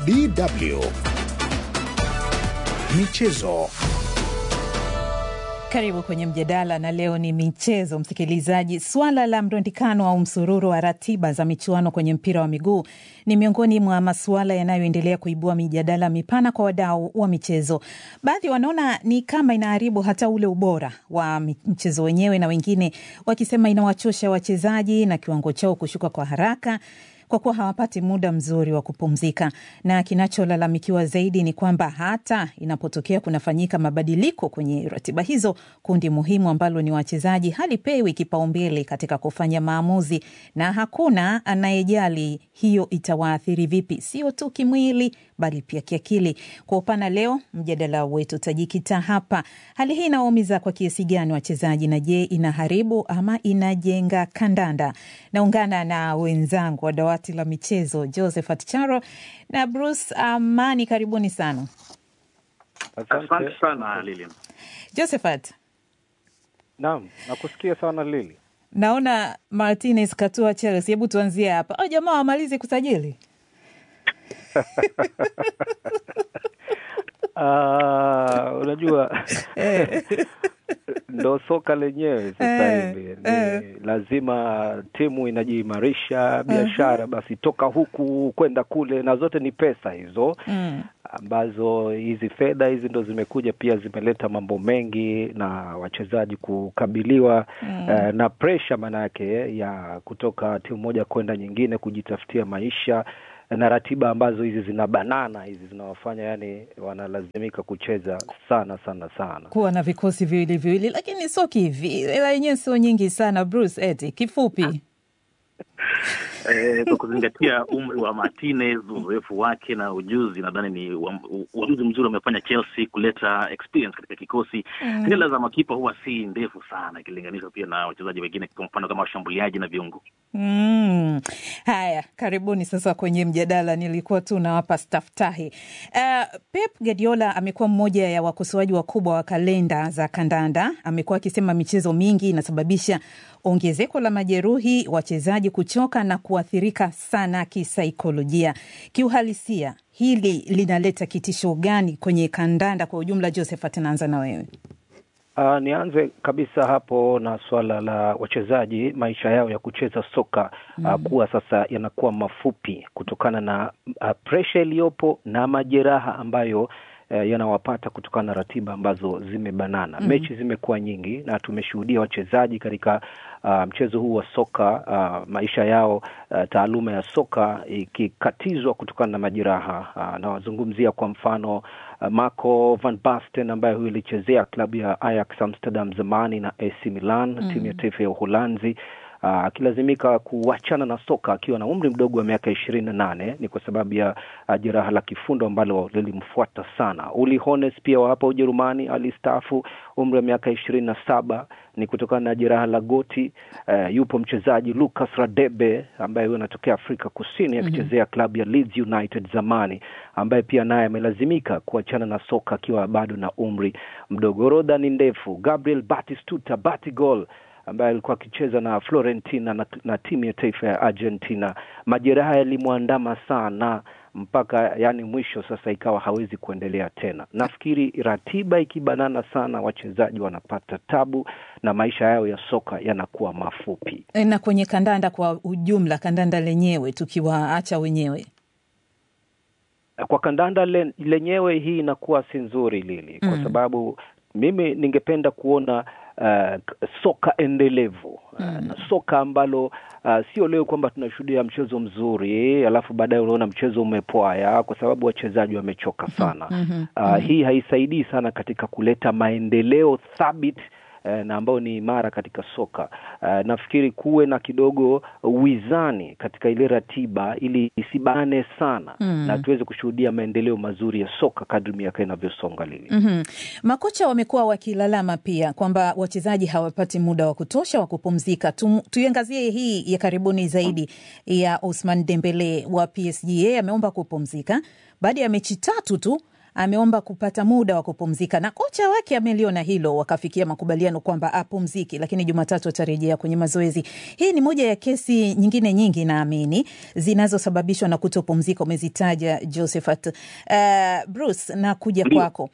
DW Michezo. Karibu kwenye mjadala na leo ni michezo, msikilizaji. Swala la mrundikano au msururu wa ratiba za michuano kwenye mpira wa miguu ni miongoni mwa masuala yanayoendelea kuibua mijadala mipana kwa wadau wa michezo. Baadhi wanaona ni kama inaharibu hata ule ubora wa mchezo wenyewe, na wengine wakisema inawachosha wachezaji na kiwango chao kushuka kwa haraka kwa kuwa hawapati muda mzuri wa kupumzika. Na kinacholalamikiwa zaidi ni kwamba hata inapotokea kunafanyika mabadiliko kwenye ratiba hizo, kundi muhimu ambalo ni wachezaji halipewi kipaumbele katika kufanya maamuzi, na hakuna anayejali hiyo itawaathiri vipi, sio tu kimwili bali pia kiakili. Kwa upana, leo mjadala wetu utajikita hapa. Hali hii inawaumiza kwa kiasi gani wachezaji, na je, inaharibu ama inajenga kandanda? Naungana na wenzangu wa dawati la michezo Josephat Charo na Bruce Amani, karibuni sana. Asante sana Lili. Josephat, Naam, nakusikia sana Lili. naona Martinez katua Chelsea. Hebu tuanzie hapa. Au jamaa wamalize kusajili Ah, unajua ndo soka lenyewe sasa hivi ni lazima timu inajiimarisha, biashara basi toka huku kwenda kule, na zote ni pesa hizo mm. ambazo hizi fedha hizi ndo zimekuja pia zimeleta mambo mengi na wachezaji kukabiliwa Mm. eh, na presha manake ya kutoka timu moja kwenda nyingine kujitafutia maisha na ratiba ambazo hizi zina banana hizi zinawafanya yani wanalazimika kucheza sana sana sana. kuwa na vikosi viwili viwili, lakini sio kivi, hela yenyewe sio nyingi sana. Bruce, eti kifupi Eh, kwa kuzingatia umri wa Martinez, uzoefu wake na ujuzi, nadhani ni uam- uamuzi mzuri amefanya Chelsea kuleta experience katika kikosi. Mm. Hela za makipa huwa si ndefu sana ikilinganishwa pia na wachezaji wengine, kwa mfano kama washambuliaji na viungo. Mm. Haya, karibuni sasa kwenye mjadala. Nilikuwa tu nawapa staftahi. Uh, Pep Guardiola amekuwa mmoja ya wakosoaji wakubwa wa kalenda za kandanda. Amekuwa akisema michezo mingi inasababisha ongezeko la majeruhi, wachezaji kuchoka na kuathirika sana kisaikolojia. Kiuhalisia, hili linaleta kitisho gani kwenye kandanda kwa ujumla? Josephat, naanza na wewe. Uh, nianze kabisa hapo na swala la wachezaji maisha yao ya kucheza soka uh, kuwa sasa yanakuwa mafupi kutokana na uh, presha iliyopo na majeraha ambayo uh, yanawapata kutokana na ratiba ambazo zimebanana. Mhm. Mechi zimekuwa nyingi na tumeshuhudia wachezaji katika uh, mchezo huu wa soka uh, maisha yao uh, taaluma ya soka ikikatizwa kutokana na majeraha uh, nawazungumzia kwa mfano uh, Marco van Basten ambaye huyu ilichezea klabu ya Ajax Amsterdam zamani na AC Milan Mm. timu ya taifa ya Uholanzi uh, akilazimika kuachana na soka akiwa na umri mdogo wa miaka ishirini na nane ni kwa sababu ya uh, jeraha la kifundo ambalo lilimfuata sana. Uli Hones pia wa hapa Ujerumani alistaafu umri wa miaka ishirini na saba ni kutokana na jeraha la goti. Uh, yupo mchezaji Lucas Radebe ambaye huyo anatokea Afrika Kusini akichezea klabu ya Leeds United zamani, ambaye pia naye amelazimika kuachana na soka akiwa bado na umri mdogo. Orodha ni ndefu. Gabriel Batistuta Batigol ambaye alikuwa akicheza na Florentina na, na timu ya taifa ya Argentina. Majeraha yalimwandama sana mpaka yani mwisho sasa ikawa hawezi kuendelea tena. Nafikiri ratiba ikibanana sana, wachezaji wanapata tabu na maisha yao ya soka yanakuwa mafupi. E, na kwenye kandanda kwa ujumla, kandanda lenyewe tukiwaacha wenyewe Kwa kandanda le, lenyewe hii inakuwa si nzuri Lili, kwa Mm. sababu mimi ningependa kuona uh, soka endelevu uh, na soka ambalo uh, sio leo kwamba tunashuhudia mchezo mzuri alafu baadaye unaona mchezo umepwaya kwa sababu wachezaji wamechoka sana. Mhm. Uh, hii haisaidii sana katika kuleta maendeleo thabiti eh, na ambayo ni imara katika soka. Uh, nafikiri kuwe na kidogo wizani katika ile ratiba ili isibane sana Mm. na tuweze kushuhudia maendeleo mazuri ya soka kadri miaka inavyosonga Lili. Mhm. Makocha wamekuwa wakilalama pia kwamba wachezaji hawapati muda wa kutosha wa kupumzika. Tu, tuiangazie hii ya karibuni zaidi ya Ousmane Dembele wa PSG. Yeye ameomba kupumzika baada ya mechi tatu tu ameomba kupata muda wa kupumzika na kocha wake ameliona hilo, wakafikia makubaliano kwamba apumziki, lakini Jumatatu atarejea kwenye mazoezi. Hii ni moja ya kesi nyingine nyingi naamini zinazosababishwa na kutopumzika, umezitaja Josephat. Uh, Bruce, na kuja kwako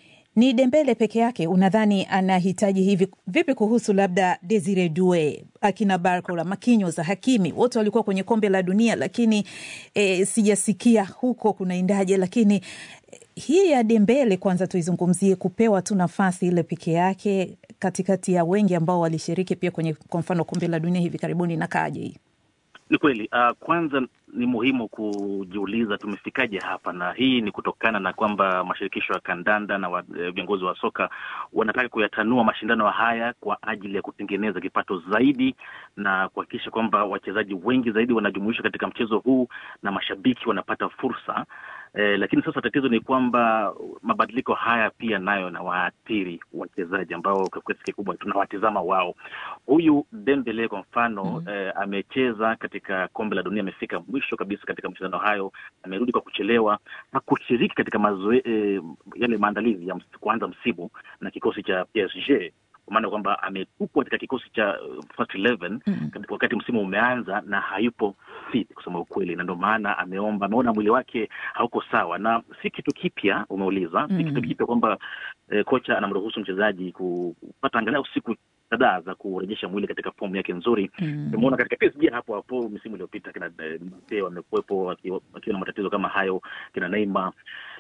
ni Dembele peke yake unadhani anahitaji hivi vipi? Kuhusu labda Desire Due, akina Barcola, Marquinhos, Hakimi, wote walikuwa kwenye kombe la dunia, lakini e, sijasikia huko kunaendaje. Lakini e, hii ya Dembele kwanza tuizungumzie, kupewa tu nafasi ile peke yake katikati ya wengi ambao walishiriki pia kwenye kwa mfano kombe la dunia hivi karibuni, na kaje hii ni kweli. Uh, kwanza ni muhimu kujiuliza tumefikaje hapa, na hii ni kutokana na kwamba mashirikisho ya kandanda na viongozi wa, wa soka wanataka kuyatanua mashindano haya kwa ajili ya kutengeneza kipato zaidi na kuhakikisha kwamba wachezaji wengi zaidi wanajumuishwa katika mchezo huu na mashabiki wanapata fursa. Eh, lakini sasa tatizo ni kwamba mabadiliko haya pia nayo na waathiri wachezaji ambao kwa kiasi kikubwa tunawatizama wao. Huyu Dembele kwa mfano mm -hmm. eh, amecheza katika kombe la dunia, amefika mwisho kabisa katika mashindano hayo, amerudi kwa kuchelewa na kushiriki katika mazoe, eh, yale maandalizi ya ms, kuanza msimu na kikosi cha PSG kwa maana kwamba ametupwa katika kikosi cha uh, first 11 mm -hmm. wakati msimu umeanza na hayupo fit kusema ukweli, na ndio maana ameomba, ameona mwili wake hauko sawa, na si kitu kipya umeuliza, mm -hmm. si kitu kipya kwamba eh, kocha anamruhusu mchezaji kupata angalau siku kadhaa za kurejesha mwili katika fomu yake nzuri. Tumeona mm. katika PSG hapo hapo misimu iliyopita kina Mbappe wamekuwepo wakiwa na matatizo kama hayo, kina Neymar,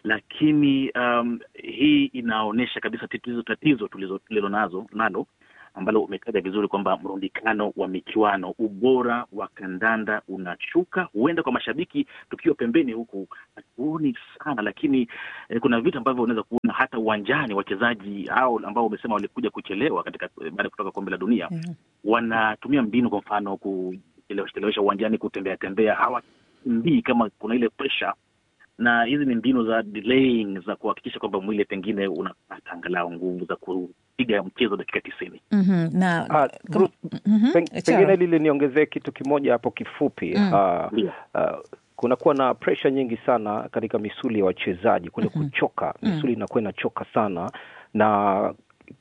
lakini um, hii inaonyesha kabisa tatizo tatizo tulilo nazo nalo ambalo umetaja vizuri kwamba mrundikano wa michuano, ubora wa kandanda unashuka. Huenda kwa mashabiki tukiwa pembeni huku hatuoni sana, lakini eh, kuna vitu ambavyo unaweza kuona hata uwanjani. Wachezaji hao ambao umesema walikuja kuchelewa katika baada ya kutoka kombe la dunia mm -hmm. wanatumia mbinu, kwa mfano kuchelewesha uwanjani, kutembea tembea, hawakimbii kama kuna ile pressure na hizi ni mbinu za delaying za kuhakikisha kwamba mwili pengine unapata angalau nguvu za kupiga mchezo dakika tisini. mm -hmm. na uh, Bruce, mm -hmm. peng, pengine lile niongezee kitu kimoja hapo kifupi. mm. uh, yeah. uh, kunakuwa na presha nyingi sana katika misuli ya wachezaji kule mm -hmm. kuchoka, misuli inakuwa mm. inachoka sana na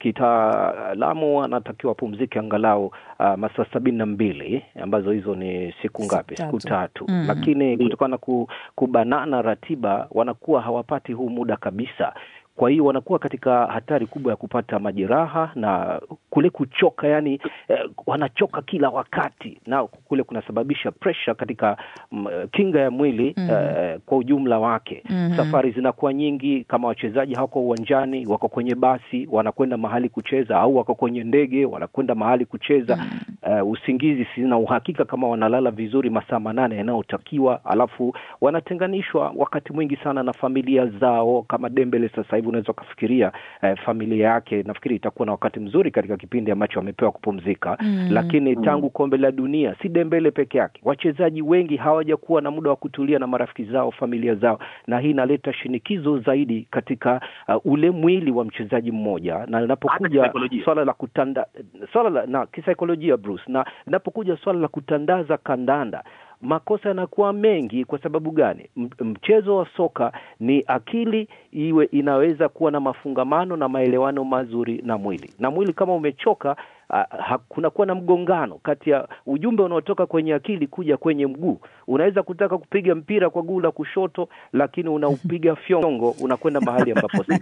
kitaalamu anatakiwa apumzike angalau uh, masaa sabini na mbili ambazo hizo ni siku ngapi? Siku tatu. mm. Lakini kutokana na kubanana ratiba wanakuwa hawapati huu muda kabisa. Kwa hiyo wanakuwa katika hatari kubwa ya kupata majeraha na kule kuchoka, yani eh, wanachoka kila wakati, na kule kunasababisha pressure katika m, kinga ya mwili mm. eh, kwa ujumla wake mm -hmm. Safari zinakuwa nyingi, kama wachezaji hawako uwanjani, wako kwenye basi wanakwenda mahali kucheza, au wako kwenye ndege wanakwenda mahali kucheza mm. Uh, usingizi sina uhakika kama wanalala vizuri masaa manane yanayotakiwa, alafu wanatenganishwa wakati mwingi sana na familia zao. Kama Dembele sasa hivi unaweza ukafikiria eh, familia yake nafikiri itakuwa na wakati mzuri katika kipindi ambacho wamepewa kupumzika mm. Lakini tangu kombe la dunia, si Dembele peke yake, wachezaji wengi hawajakuwa na muda wa kutulia na marafiki zao, familia zao, na hii inaleta shinikizo zaidi katika uh, ule mwili wa mchezaji mmoja, na linapokuja swala la kutanda swala la na kisaikolojia Bruce, na linapokuja swala la kutandaza kandanda makosa yanakuwa mengi. Kwa sababu gani? Mchezo wa soka ni akili iwe inaweza kuwa na mafungamano na maelewano mazuri na mwili, na mwili kama umechoka, uh, kunakuwa na mgongano kati ya ujumbe unaotoka kwenye akili kuja kwenye mguu. Unaweza kutaka kupiga mpira kwa guu la kushoto, lakini unaupiga fyongo, unakwenda mahali ambapo si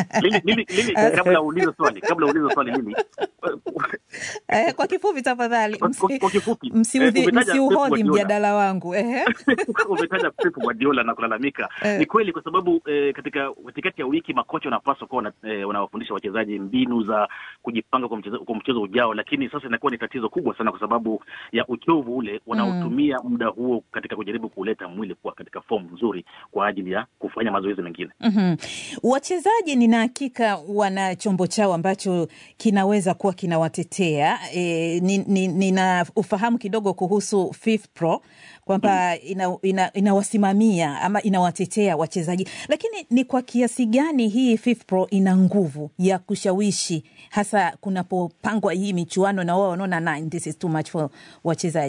kabla uulize swali, kabla uulize swali mimi eh, kwa kifupi tafadhali, msiuhodhi mjadala wangu eh. Umetaja Pep Guardiola na kulalamika eh. Ni kweli kwa sababu eh, katika katikati ya wiki makocha wanapaswa kuwa eh, wanawafundisha wachezaji mbinu za kujipanga kwa mchezo, kwa mchezo ujao, lakini sasa inakuwa ni tatizo kubwa sana kwa sababu ya uchovu ule wanaotumia mm. muda huo katika kujaribu kuleta mwili kuwa katika fomu nzuri kwa ajili ya kufanya mazoezi mengine mm -hmm. Wachezaji nina hakika wana chombo chao ambacho kinaweza kuwa kinawatetea. E, nina ni ufahamu kidogo kuhusu FIFPro kwamba mm. inawasimamia ina, ina ama inawatetea wachezaji, lakini ni kwa kiasi gani hii FIFPro ina nguvu ya kushawishi hasa kunapopangwa hii michuano na wao wanaona this is too much for wachezaji?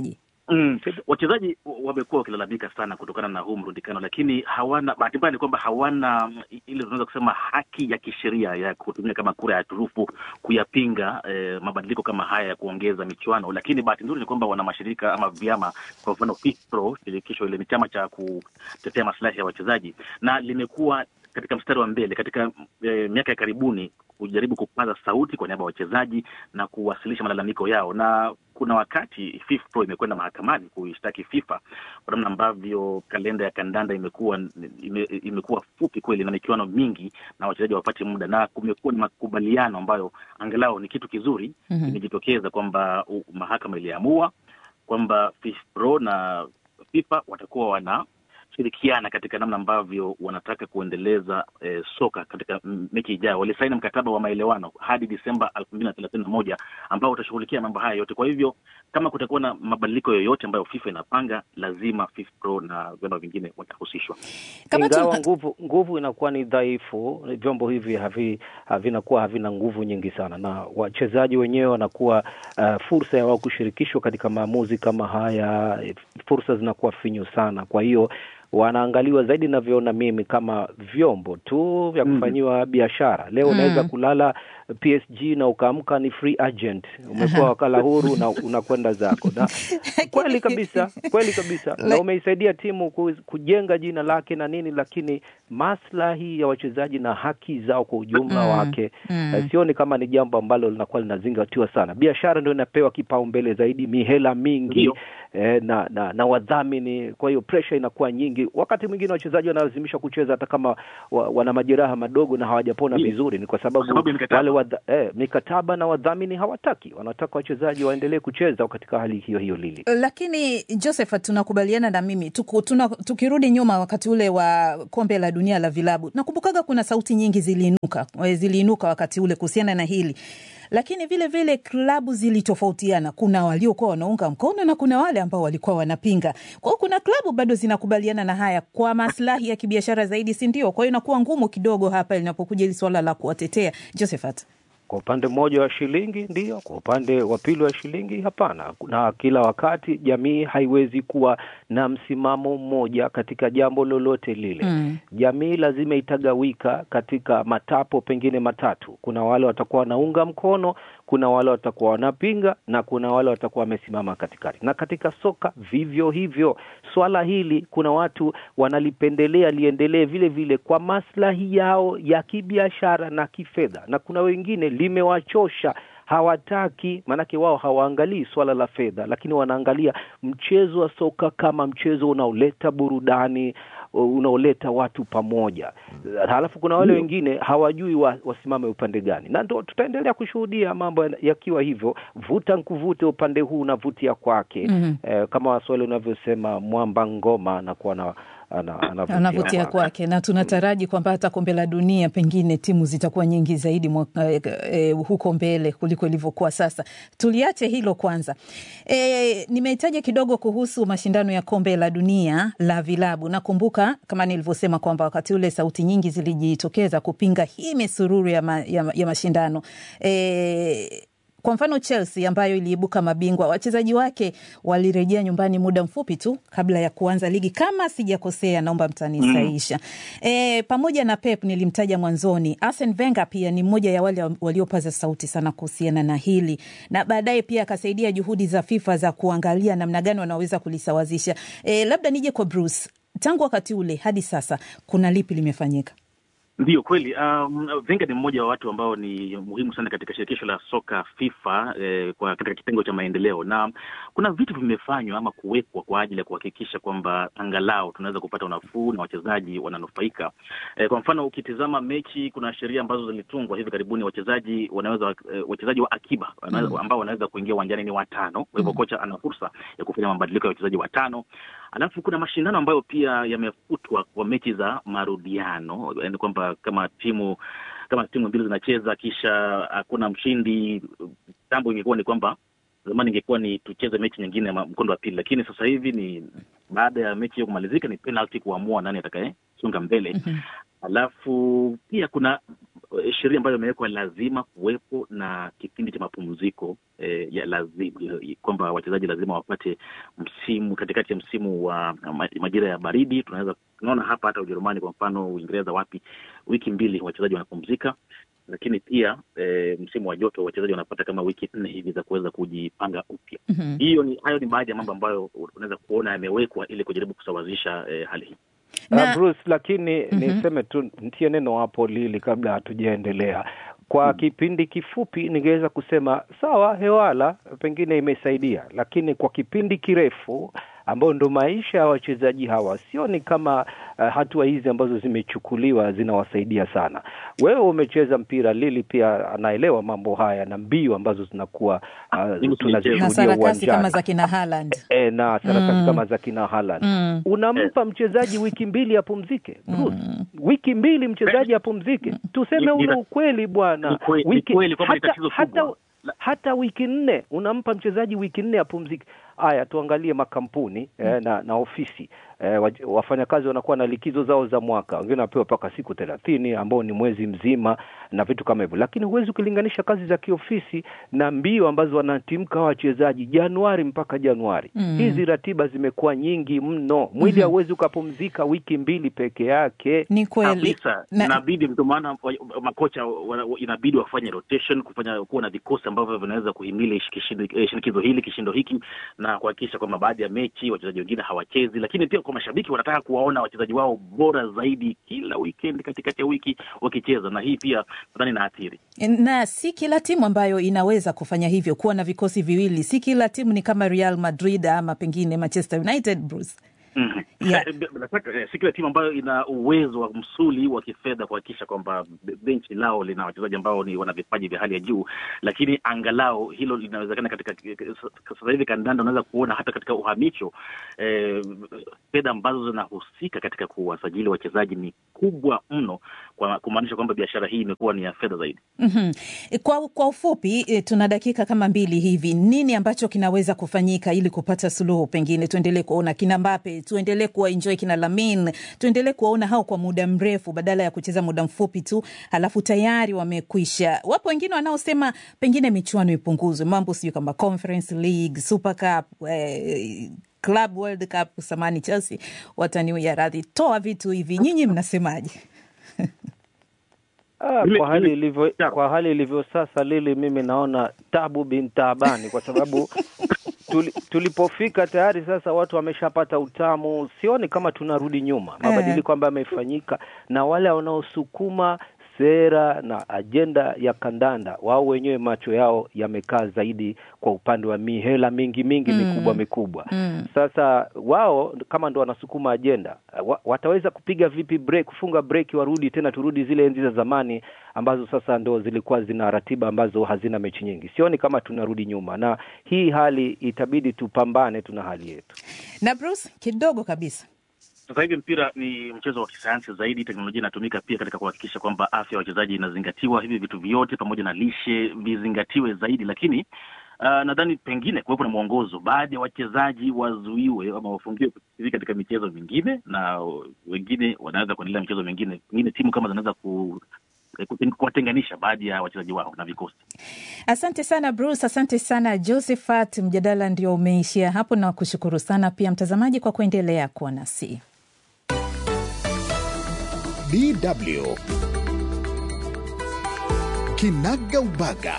Mm. Wachezaji wamekuwa wakilalamika sana kutokana na huu mrundikano, lakini hawana bahati mbaya ni kwamba hawana ile tunaweza kusema haki ya kisheria ya kutumia kama kura ya turufu kuyapinga eh, mabadiliko kama haya ya kuongeza michuano. Lakini bahati nzuri ni kwamba wana mashirika ama vyama, kwa mfano FIFPro, shirikisho ile ni chama cha kutetea maslahi ya wachezaji, na limekuwa katika mstari wa mbele katika eh, miaka ya karibuni kujaribu kupaza sauti kwa niaba ya wachezaji na kuwasilisha malalamiko yao, na kuna wakati FIFPro imekwenda mahakamani kuishtaki FIFA kwa namna ambavyo kalenda ya kandanda imekuwa ime, imekuwa fupi kweli na michuano mingi na wachezaji wapate muda, na kumekuwa ni makubaliano ambayo angalau ni kitu kizuri imejitokeza, mm -hmm. kwamba mahakama iliamua kwamba FIFPro na FIFA watakuwa wana shirikiana katika namna ambavyo wanataka kuendeleza eh, soka katika mechi ijayo. Walisaini mkataba wa maelewano hadi Disemba elfu mbili na thelathini na moja ambao utashughulikia mambo haya yote. Kwa hivyo kama kutakuwa na mabadiliko yoyote ambayo FIFA inapanga, lazima FIFPro na vyama vingine watahusishwa. Ingawa nguvu nguvu inakuwa ni dhaifu, vyombo hivi havi havinakuwa havina nguvu nyingi sana, na wachezaji wenyewe wanakuwa uh, fursa ya wao kushirikishwa katika maamuzi kama haya, fursa zinakuwa finyu sana, kwa hiyo wanaangaliwa zaidi navyoona mimi kama vyombo tu vya kufanyiwa mm. biashara. Leo unaweza mm. kulala PSG na ukaamka ni free agent, umekuwa wakala huru na unakwenda zako, na kweli kabisa, kweli kabisa na umeisaidia timu kujenga jina lake na nini, lakini maslahi ya wachezaji na haki zao kwa ujumla mm. wake mm. sioni kama ni jambo ambalo linakuwa linazingatiwa sana. Biashara ndio inapewa kipaumbele zaidi, mihela mingi eh, na, na, na wadhamini. Kwa hiyo pressure inakuwa nyingi. Wakati mwingine wachezaji wanalazimishwa kucheza hata kama wa, wana majeraha madogo na hawajapona vizuri, ni kwa sababu wale wadha, eh, mikataba na wadhamini hawataki, wanataka wachezaji waendelee kucheza katika hali hiyo hiyo lili. Lakini Joseph, tunakubaliana na mimi tuku, tuna, tukirudi nyuma wakati ule wa kombe la dunia la vilabu, nakumbukaga kuna sauti nyingi ziliinuka ziliinuka wakati ule kuhusiana na hili lakini vile vile klabu zilitofautiana. Kuna waliokuwa wanaunga mkono na kuna wale ambao walikuwa wanapinga. Kwa hiyo kuna klabu bado zinakubaliana na haya kwa maslahi ya kibiashara zaidi, si ndio? Kwa hiyo inakuwa ngumu kidogo hapa linapokuja hili swala la kuwatetea. Josephat, kwa upande mmoja wa shilingi ndio, kwa upande wa pili wa shilingi hapana. Na kila wakati jamii haiwezi kuwa na msimamo mmoja katika jambo lolote lile mm. Jamii lazima itagawika katika matapo pengine matatu. Kuna wale watakuwa wanaunga mkono, kuna wale watakuwa wanapinga, na kuna wale watakuwa wamesimama katikati. Na katika soka vivyo hivyo, swala hili kuna watu wanalipendelea liendelee vile vile kwa maslahi yao ya kibiashara na kifedha, na kuna wengine limewachosha hawataki, maanake wao hawaangalii swala la fedha, lakini wanaangalia mchezo wa soka kama mchezo unaoleta burudani, unaoleta watu pamoja. Halafu kuna wale wengine hawajui wa, wasimame upande gani, na ndo tutaendelea kushuhudia mambo yakiwa hivyo, vuta nkuvute, upande huu unavutia kwake. mm -hmm. Eh, kama Waswahili unavyosema mwamba ngoma anakuwa na anavutia kwake, na tunataraji kwamba hata kombe la dunia pengine timu zitakuwa nyingi zaidi mwaka, e, e, huko mbele kuliko ilivyokuwa sasa. Tuliache hilo kwanza. E, nimehitaja kidogo kuhusu mashindano ya kombe la dunia la vilabu. Nakumbuka kama nilivyosema kwamba wakati ule sauti nyingi zilijitokeza kupinga hii misururu ya, ma, ya, ya mashindano e, kwa mfano Chelsea ambayo iliibuka mabingwa, wachezaji wake walirejea nyumbani muda mfupi tu kabla ya kuanza ligi, kama sijakosea, naomba mtanisaisha. mm. E, pamoja na Pep nilimtaja mwanzoni, Arsene Wenger pia ni mmoja ya wale waliopaza sauti sana kuhusiana na hili, na baadaye pia akasaidia juhudi za FIFA za kuangalia namna gani wanaweza kulisawazisha. E, labda nije kwa Bruce, tangu wakati ule hadi sasa kuna lipi limefanyika? Ndiyo kweli. Um, Wenger ni mmoja wa watu ambao ni muhimu sana katika shirikisho la soka FIFA eh, kwa katika kitengo cha maendeleo, na kuna vitu vimefanywa ama kuwekwa kwa ajili ya kuhakikisha kwamba angalau tunaweza kupata unafuu na wachezaji wananufaika. Eh, kwa mfano ukitizama mechi, kuna sheria ambazo zilitungwa hivi karibuni, wachezaji wanaweza eh, wachezaji wa akiba mm. ambao wanaweza kuingia uwanjani ni watano. Kwa hivyo mm. kocha ana fursa ya kufanya mabadiliko ya wachezaji watano. Alafu kuna mashindano ambayo pia yamefutwa kwa mechi za marudiano, yaani kwamba kama timu kama timu mbili zinacheza kisha hakuna mshindi. Jambo ingekuwa ni kwamba zamani ingekuwa ni tucheze mechi nyingine ya mkondo wa pili, lakini sasa hivi ni baada ya mechi hiyo kumalizika ni penalty kuamua nani atakayesonga mbele. mm -hmm. Alafu pia kuna sheria ambayo imewekwa lazima kuwepo na kipindi cha mapumziko eh, ya lazima kwamba wachezaji lazima wapate msimu katikati ya msimu wa majira ya baridi. Tunaweza tunaona hapa hata Ujerumani kwa mfano, Uingereza, wapi, wiki mbili wachezaji wanapumzika, lakini pia eh, msimu wa joto wachezaji wanapata kama wiki nne hivi za kuweza kujipanga upya. mm -hmm. Hiyo ni hayo ni baadhi ya mambo ambayo unaweza kuona yamewekwa ili kujaribu kusawazisha eh, hali hii na... Uh, Bruce, lakini mm -hmm. niseme tu ntie neno hapo Lili kabla hatujaendelea kwa mm -hmm. kipindi kifupi ningeweza kusema sawa, hewala pengine imesaidia, lakini kwa kipindi kirefu ambao ndo maisha ya wachezaji hawa, sioni kama uh, hatua hizi ambazo zimechukuliwa zinawasaidia sana. Wewe umecheza mpira, Lili pia anaelewa mambo haya na mbio ambazo zinakuwa uh, tunazishuhudia uwanjani kama za kina Haaland e, na sarakasi mm. kama za kina Haaland mm. unampa mchezaji wiki mbili apumzike Bruce. Mm. wiki mbili mchezaji apumzike, tuseme ule ukweli bwana, wiki hata, hata hata wiki nne unampa mchezaji wiki nne apumzike. Haya, tuangalie makampuni mm. eh, na, na ofisi eh, wafanyakazi wanakuwa na likizo zao za mwaka, wengine wanapewa mpaka siku thelathini ambao ni mwezi mzima na vitu kama hivyo, lakini huwezi ukilinganisha kazi za kiofisi na mbio ambazo wanatimka wachezaji Januari mpaka Januari. mm. Hizi ratiba zimekuwa nyingi mno, mwili hauwezi mm -hmm. ukapumzika wiki mbili peke yake. Ni kweli na... inabidi ndio maana makocha inabidi wafanye rotation, kufanya kuwa na vikosi ambavyo vinaweza kuhimili shinikizo hili kishindo hiki na kuhakikisha kwamba baadhi ya mechi wachezaji wengine hawachezi, lakini pia kwa mashabiki wanataka kuwaona wachezaji wao bora zaidi kila weekend, katikati ya wiki wakicheza, na hii pia nadhani inaathiri. Na si kila timu ambayo inaweza kufanya hivyo, kuwa na vikosi viwili. Si kila timu ni kama Real Madrid ama pengine Manchester United, Bruce. Mm -hmm. Yeah. Si kila timu ambayo ina uwezo wa msuli wa kifedha kuhakikisha kwamba benchi lao lina wachezaji ambao ni wana vipaji vya hali ya juu, lakini angalau hilo linawezekana. Katika sasa hivi kandanda unaweza kuona hata katika uhamisho eh, fedha ambazo zinahusika katika kuwasajili wachezaji ni kubwa mno, kwa kumaanisha kwamba biashara hii imekuwa ni ya fedha zaidi. mm -hmm. Kwa, kwa ufupi e, tuna dakika kama mbili hivi, nini ambacho kinaweza kufanyika ili kupata suluhu? Pengine tuendelee kuona kina Mbappe tuendelee kuwa enjoy kina Lamin, tuendelee kuwaona hao kwa muda mrefu badala ya kucheza muda mfupi tu halafu tayari wamekwisha. Wapo wengine wanaosema pengine michuano ipunguzwe, mambo sijui kama Conference League, Super Cup, eh, Club World Cup, samani Chelsea wataniwia radhi, toa vitu hivi, nyinyi mnasemaje? Ah, kwa hali ilivyo kwa hali ilivyo sasa, Lili, mimi naona tabu bin taabani, kwa sababu tuli, tulipofika tayari sasa watu wameshapata utamu. Sioni kama tunarudi nyuma, mabadiliko ambayo yamefanyika na wale wanaosukuma sera na ajenda ya kandanda, wao wenyewe macho yao yamekaa zaidi kwa upande wa mihela mingi mingi mm. mikubwa mikubwa mm. Sasa wao kama ndo wanasukuma ajenda wa, wataweza kupiga vipi break, kufunga break, warudi tena, turudi zile enzi za zamani ambazo sasa ndo zilikuwa zina ratiba ambazo hazina mechi nyingi. Sioni kama tunarudi nyuma, na hii hali itabidi tupambane, tuna hali yetu. Na Bruce, kidogo kabisa sasa hivi mpira ni mchezo wa kisayansi zaidi. Teknolojia inatumika pia katika kuhakikisha kwamba afya ya wachezaji inazingatiwa. Hivi vitu vyote pamoja na lishe vizingatiwe zaidi, lakini uh, nadhani pengine kuwepo na mwongozo, baadhi ya wachezaji wazuiwe ama wafungiwe kushiriki katika michezo mingine, na wengine wanaweza kuendelea michezo mingine. Pengine timu kama zinaweza ku kuwatenganisha baadhi ya wachezaji wao na vikosi. Asante sana Bruce, asante sana Josephat. Mjadala ndio umeishia hapo, na kushukuru sana pia mtazamaji kwa kuendelea kuwa nasi. DW Kinaga Ubaga.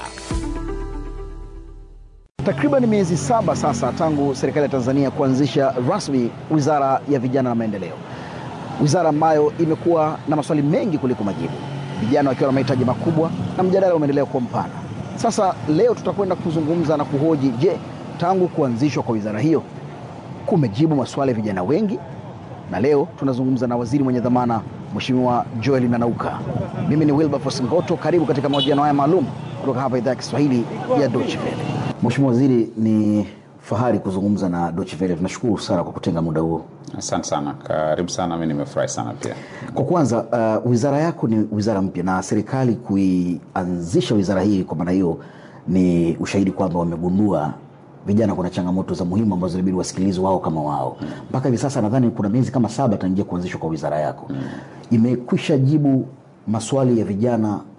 Takriban miezi saba sasa tangu serikali ya Tanzania kuanzisha rasmi Wizara ya Vijana na Maendeleo, wizara ambayo imekuwa na maswali mengi kuliko majibu, vijana wakiwa na mahitaji makubwa na mjadala umeendelea kuwa mpana. Sasa leo tutakwenda kuzungumza na kuhoji, je, tangu kuanzishwa kwa wizara hiyo kumejibu maswali ya vijana wengi? Na leo tunazungumza na waziri mwenye dhamana Mheshimiwa Joel Nanauka. Mimi ni Wilberforce Ngoto, karibu katika mahojiano haya maalum kutoka hapa idhaa ya Kiswahili ya Deutsche Welle. Mheshimiwa Waziri, ni fahari kuzungumza na Deutsche Welle. Tunashukuru sana kwa kutenga muda huo. Asante sana, karibu sana. Mi nimefurahi sana pia. Kwa kwanza, uh, wizara yako ni wizara mpya na serikali kuianzisha wizara hii, kwa maana hiyo ni ushahidi kwamba wamegundua vijana kuna changamoto za muhimu ambazo inabidi wasikilizwe wao kama wao. Mpaka hivi sasa nadhani kuna miezi kama saba tangia kuanzishwa kwa wizara yako, imekwisha jibu maswali ya vijana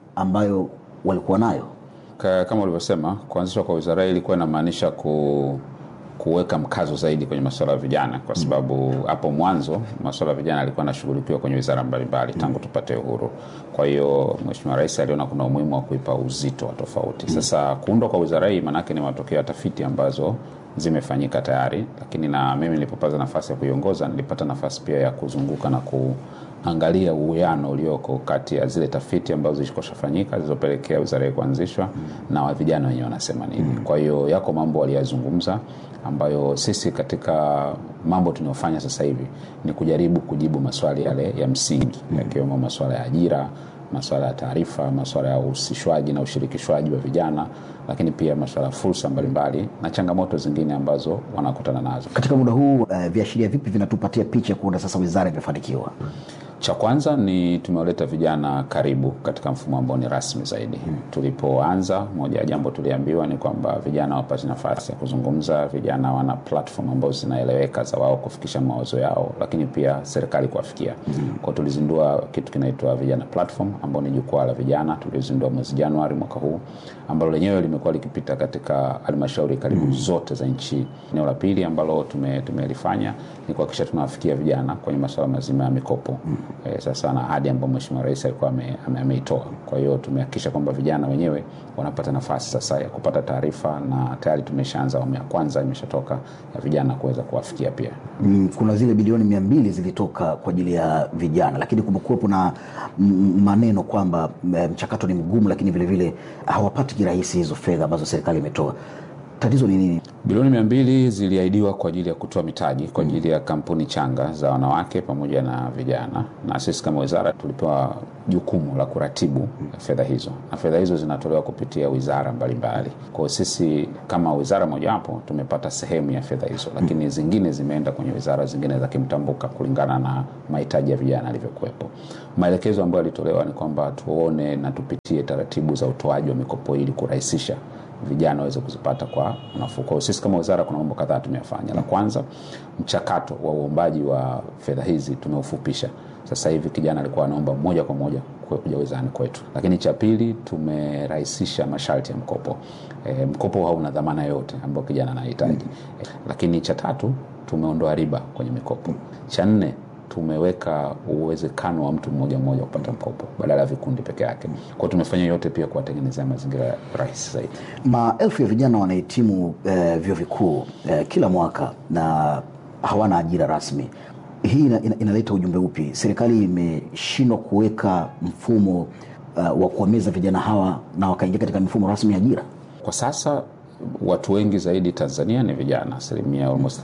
ambayo walikuwa nayo? Ka- Kama ulivyosema, kuanzishwa kwa wizara hii ilikuwa inamaanisha ku kuweka mkazo zaidi kwenye masuala ya vijana, kwa sababu hapo mwanzo masuala ya vijana yalikuwa yanashughulikiwa kwenye wizara mbalimbali tangu tupate uhuru. Kwa hiyo Mheshimiwa Rais aliona kuna umuhimu wa kuipa uzito wa tofauti. Sasa kuundwa kwa wizara hii maanake ni matokeo ya tafiti ambazo zimefanyika tayari, lakini na mimi nilipopata nafasi ya kuiongoza nilipata nafasi pia ya kuzunguka na kuangalia uwiano ulioko kati ya zile tafiti ambazo zilikoshafanyika zilizopelekea wizara hii kuanzishwa na wa vijana wenyewe wanasema nini. Kwa hiyo yako mambo waliyazungumza ambayo sisi katika mambo tunayofanya sasa hivi ni kujaribu kujibu maswali yale ya msingi yakiwemo maswala ya ajira masuala ya taarifa, masuala ya uhusishwaji na ushirikishwaji wa vijana, lakini pia masuala ya fursa mbalimbali na changamoto zingine ambazo wanakutana nazo. Katika muda huu uh, viashiria vipi vinatupatia picha kuona sasa wizara imefanikiwa? Cha kwanza ni tumewaleta vijana karibu katika mfumo ambao ni rasmi zaidi. Tulipoanza, moja ya jambo tuliambiwa ni kwamba vijana wapate nafasi ya kuzungumza, vijana wana platform ambazo zinaeleweka za wao kufikisha mawazo yao, lakini pia serikali kuwafikia. Kwa tulizindua kitu kinaitwa vijana platform, ambao ni jukwaa la vijana, tulizindua mwezi Januari mwaka huu, ambalo lenyewe limekuwa likipita katika halmashauri karibu zote za nchi. Eneo la pili ambalo tume- tumelifanya ni kuhakikisha tunawafikia vijana kwenye masuala mazima ya mikopo e, sasa na ahadi ambayo Mheshimiwa Rais alikuwa ame- ame- ameitoa. Kwa hiyo tumehakikisha kwamba vijana wenyewe wanapata nafasi sasa ya kupata taarifa, na tayari tumeshaanza awamu ya kwanza imeshatoka ya vijana kuweza kuwafikia pia. Mm, kuna zile bilioni mia mbili zilitoka kwa ajili ya vijana, lakini kumekuwepo na mm, maneno kwamba mm, mchakato ni mgumu, lakini vilevile hawapati kirahisi hizo fedha ambazo serikali imetoa. Tatizo ni nini? Bilioni mia mbili ziliahidiwa kwa ajili ya kutoa mitaji kwa ajili ya kampuni changa za wanawake pamoja na vijana, na sisi kama wizara tulipewa jukumu la kuratibu fedha hizo, na fedha hizo zinatolewa kupitia wizara mbalimbali. Kwa hiyo sisi kama wizara mojawapo tumepata sehemu ya fedha hizo, lakini zingine zimeenda kwenye wizara zingine za kimtambuka kulingana na mahitaji ya vijana yalivyokuwepo. Maelekezo ambayo yalitolewa ni kwamba tuone na tupitie taratibu za utoaji wa mikopo ili kurahisisha vijana waweze kuzipata kwa nafuu. Kwa hiyo sisi kama wizara kuna mambo kadhaa tumeyafanya. La kwanza, mchakato wa uombaji wa fedha hizi tumeufupisha. Sasa hivi kijana alikuwa anaomba moja kwa moja kwe- kuja wizarani kwetu. Lakini cha pili, tumerahisisha masharti ya mkopo. E, mkopo hauna dhamana yoyote ambayo kijana anahitaji. E, lakini cha tatu, tumeondoa riba kwenye mikopo. Cha nne, tumeweka uwezekano wa mtu mmoja mmoja kupata mkopo badala ya vikundi peke yake. Kwa hiyo tumefanya yote pia kuwatengenezea mazingira rahisi zaidi. Maelfu ya vijana wanahitimu eh, vyuo vikuu eh, kila mwaka na hawana ajira rasmi. Hii ina, ina, inaleta ujumbe upi? Serikali imeshindwa kuweka mfumo uh, wa kuwameza vijana hawa na wakaingia katika mifumo rasmi ya ajira. Kwa sasa watu wengi zaidi Tanzania ni vijana, asilimia almost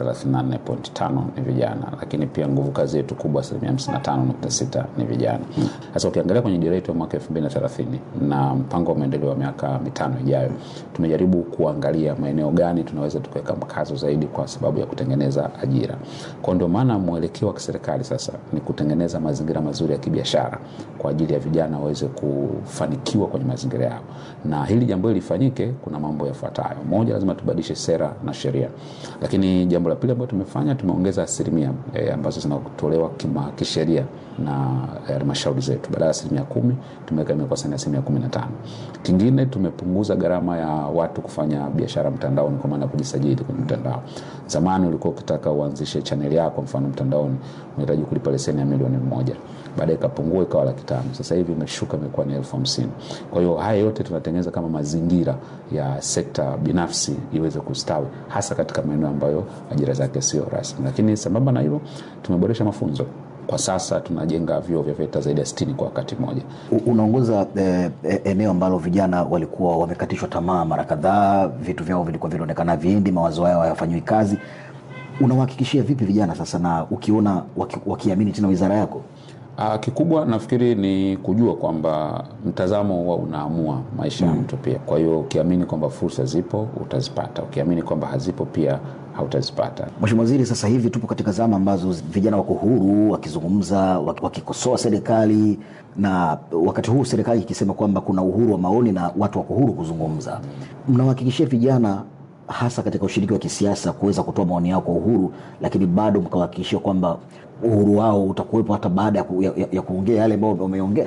34.5 ni vijana, lakini pia nguvu kazi yetu kubwa asilimia 55.6 ni vijana. Sasa ukiangalia kwenye dira yetu ya mwaka 2030 na mpango wa maendeleo wa miaka mitano ijayo, tumejaribu kuangalia maeneo gani tunaweza tukaweka mkazo zaidi kwa sababu ya kutengeneza ajira. Kwa ndio maana mwelekeo wa kiserikali sasa ni kutengeneza mazingira mazuri ya kibiashara kwa ajili ya vijana waweze kufanikiwa kwenye mazingira yao, na hili jambo hili lifanyike, kuna mambo yafuatayo. Moja, lazima tubadilishe sera na sheria, lakini jambo la pili ambalo tumefanya, tumeongeza asilimia e, ambazo zinatolewa kima kisheria na halmashauri zetu. Badala ya asilimia kumi tumeweka imekuwa sasa ni asilimia kumi na tano. Kingine, tumepunguza gharama ya watu kufanya biashara mtandaoni, kwa maana ya kujisajili kwenye mtandao. Zamani ulikuwa ukitaka uanzishe chaneli yako mfano mtandaoni unahitaji kulipa leseni ya milioni moja baadaye ikapungua ikawa laki tano sasa hivi imeshuka imekuwa ni elfu hamsini kwa hiyo haya yote tunatengeneza kama mazingira ya sekta binafsi iweze kustawi hasa katika maeneo ambayo ajira zake sio rasmi lakini sambamba na hilo tumeboresha mafunzo kwa sasa tunajenga vyuo vya VETA zaidi ya 60 kwa wakati mmoja. U- Unaongoza eh, eh, eneo ambalo vijana walikuwa wamekatishwa tamaa mara kadhaa, vitu vyao vilikuwa vinaonekana viendi, mawazo yao hayafanyiwi kazi. Unawahakikishia vipi vijana sasa, na ukiona waki, wakiamini tena wizara yako? Ah, kikubwa nafikiri ni kujua kwamba mtazamo huwa unaamua maisha ya mtu pia. Kwa hiyo ukiamini kwamba fursa zipo utazipata, ukiamini kwamba hazipo pia hautazipata. Mheshimiwa Waziri, sasa hivi tupo katika zama ambazo vijana wako huru wakizungumza, wak- wakikosoa serikali, na wakati huu serikali ikisema kwamba kuna uhuru wa maoni na watu wako huru kuzungumza. Mnawahakikishia vijana hasa katika ushiriki wa kisiasa kuweza kutoa maoni yao kwa uhuru, lakini bado mkawahakikishia kwamba uhuru wao utakuwepo hata baada ya, ku, ya, ya- ya kuongea yale ambayo wameongea?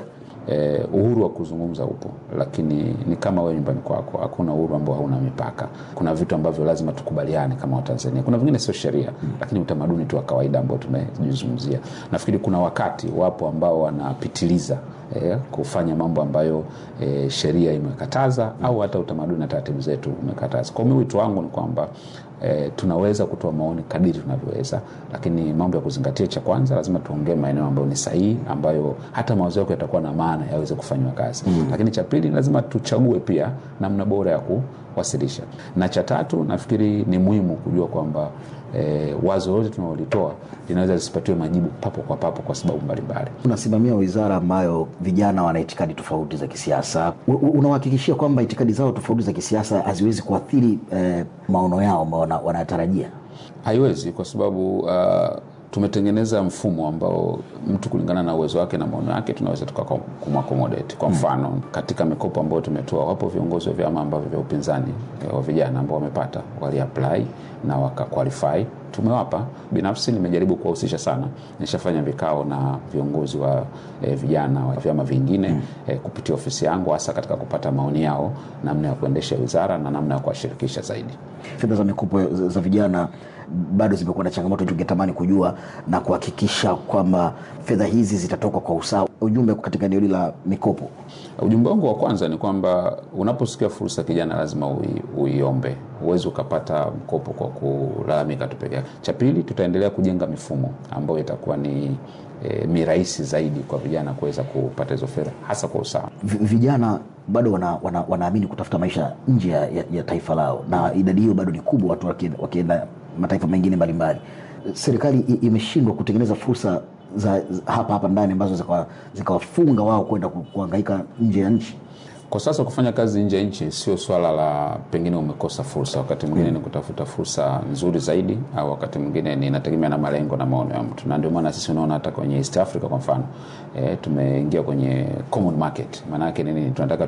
eh, uhuru wa kuzungumza upo, lakini ni kama wewe nyumbani kwako, hakuna uhuru ambao hauna mipaka. Kuna vitu ambavyo lazima tukubaliane kama Watanzania, kuna vingine sio sheria, lakini utamaduni tu wa kawaida ambao tumejizungumzia. Nafikiri kuna wakati wapo ambao wanapitiliza eh, kufanya mambo ambayo eh, sheria imekataza au hata utamaduni na taratibu zetu umekataza. Kwa hiyo wito wangu ni kwamba E, tunaweza kutoa maoni kadiri tunavyoweza, lakini mambo ya kuzingatia, cha kwanza lazima tuongee maeneo ambayo ni sahihi, ambayo hata mawazo yako yatakuwa na maana yaweze kufanywa kazi mm. Lakini cha pili lazima tuchague pia namna bora ya kuwasilisha, na cha tatu nafikiri ni muhimu kujua kwamba e, wazo lote tunalolitoa linaweza lisipatiwe majibu papo kwa papo kwa sababu mbalimbali. Unasimamia wizara ambayo vijana wana itikadi tofauti za kisiasa, unawahakikishia kwamba itikadi zao tofauti za kisiasa haziwezi kuathiri eh, maono yao ambao wanatarajia? Haiwezi, kwa sababu uh, tumetengeneza mfumo ambao mtu kulingana na uwezo wake na maono yake tunaweza tukakumaccommodate. Kwa mfano mm. katika mikopo ambayo tumetoa, wapo viongozi wa vyama ambavyo vya upinzani wa vijana ambao wamepata waliapply na wakaqualify tumewapa. Binafsi nimejaribu kuwahusisha sana, nishafanya vikao na viongozi wa e, vijana wa vyama vingine mm. e, kupitia ofisi yangu, hasa katika kupata maoni yao namna ya kuendesha wizara na namna ya kuwashirikisha zaidi. Fedha za mikopo za vijana bado zimekuwa na changamoto, tungetamani kujua na kuhakikisha kwamba fedha hizi zitatoka kwa usawa. Ujumbe katika eneo hili la mikopo, ujumbe wangu wa kwanza ni kwamba unaposikia fursa kijana, lazima ui, uiombe. Huwezi ukapata mkopo kwa kulalamika tu peke yake. Cha pili, tutaendelea kujenga mifumo ambayo itakuwa ni e, mirahisi zaidi kwa vijana kuweza kupata hizo fedha hasa kwa usawa. Vijana bado wanaamini wana, wana kutafuta maisha nje ya, ya taifa lao, na idadi hiyo bado ni kubwa, watu wakienda mataifa mengine mbalimbali. Serikali imeshindwa kutengeneza fursa za hapa hapa ndani ambazo zikawafunga wao kwenda kuhangaika nje ya nchi. Kwa sasa kufanya kazi nje ya nchi sio swala la pengine umekosa fursa, wakati mwingine mm. ni kutafuta fursa nzuri zaidi, au wakati mwingine ni inategemea na malengo na maono ya mtu, na ndio maana sisi unaona hata kwenye East Africa kwa mfano e, tumeingia kwenye common market. Maana yake nini? Tunataka